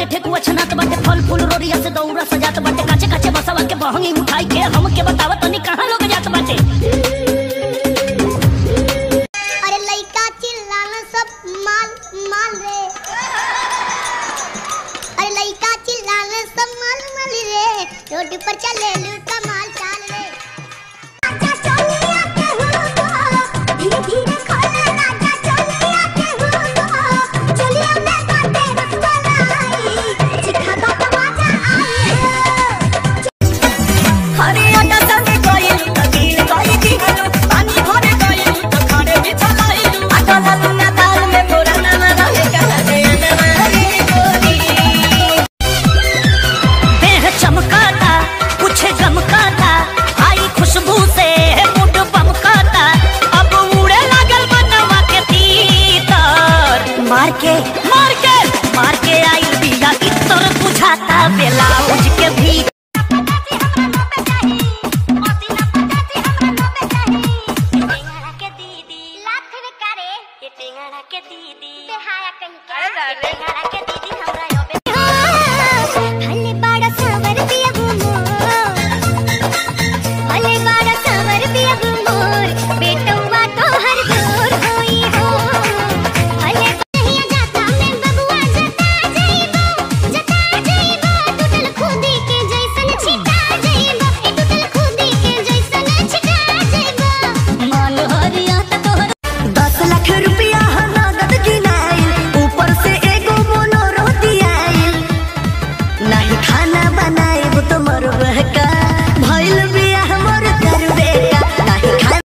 ठेकुआ छनात बाटे फल फूल रोरिया से दौरा सजात बाटे काचे काचे बसवा के बहंगी उठाई के हम के बतावत तनी कहां लोग जात बाटे अरे लइका चिल्लाना सब माल माल रे अरे लइका चिल्लाना सब माल माल रे रोड पर चले लू कमाल चाल रे आजा चोलिया के हो धीरे धीरे खोले आजा चोलिया के हो चोलिया में बाटे रसमलाई चिखा दो तो मजा आई हरे आटा संगे गइल त गिल गइ दिहलु पानी भरे गइल त खड़े बिछलाइलु आटा लालु ना दाल में मोरा ना रहे कहा दे रे गोरी देह चमकाता कुछ गमकाता आई खुशबू से मुड बमकाता अब उड़े लागल बनवा के तीतर मार के मार के मार के आई बिया इतर बुझाता ब्लाउज के भी लाख में करे ये टेंगड़ा के दीदी ते हाया कहीं के टेंगड़ा के दीदी हमरा